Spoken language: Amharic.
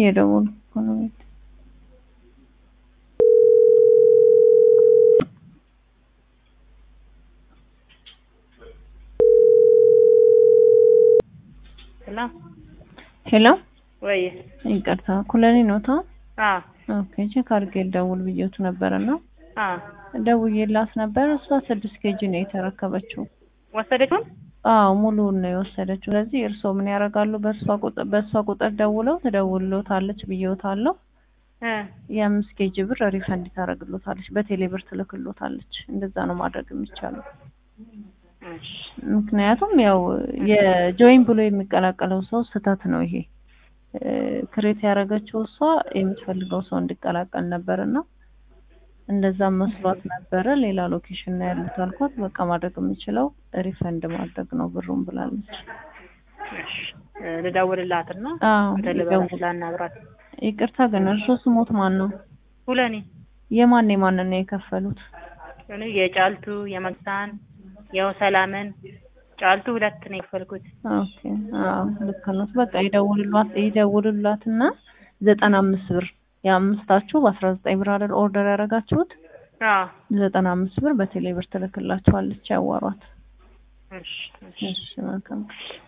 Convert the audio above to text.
እየደወሉ እኮ ነው ቤት ሄሎ ሄሎ ወይ ይቅርታ ኩለኔ ነው ታ አ ኦኬ ቼክ አድርጌ ልደውል ብዬቱ ነበርና አ ደውዬላት ነበር እሷ ስድስት ኬጂ ነው የተረከበችው ወሰደችው አዎ ሙሉውን ነው የወሰደችው ስለዚህ እርስዎ ምን ያደርጋሉ በእሷ ቁጥር በእሷ ቁጥር ደውለው ትደውልሎታለች ብዬዎታለሁ እ የአምስት ኬጂ ብር ሪፈንድ ታደርግሎታለች በቴሌ ብር ትልክሎታለች እንደዛ ነው ማድረግ የሚቻለው እሺ ምክንያቱም ያው የጆይን ብሎ የሚቀላቀለው ሰው ስህተት ነው ይሄ ክሬት ያደረገችው እሷ የምትፈልገው ሰው እንዲቀላቀል ነበር እና እንደዛ መስሏት ነበረ ሌላ ሎኬሽን ነው ያሉት አልኳት በቃ ማድረግ የምችለው ሪፈንድ ማድረግ ነው ብሩን ብላለች እሺ እ ልደውልላትና አዎ ተልበላሽ ይደውል ላናግራት ይቅርታ ግን እርሶ ስሞት ማን ነው ሁለኔ የማን የማንን ነው የከፈሉት እኔ የጫልቱ የመግሳን የው ሰላምን ጫልቱ ሁለት ነው የከፈልኩት ኦኬ አዎ ልክ ነው በቃ ይደውልሏት ይደውልላትና ዘጠና አምስት ብር የአምስታችሁ በአስራ ዘጠኝ ብር አይደል ኦርደር ያደረጋችሁት አ ዘጠና አምስት ብር በቴሌ ብር ትልክላችኋለች ያዋሯት እሺ እሺ እሺ መልካም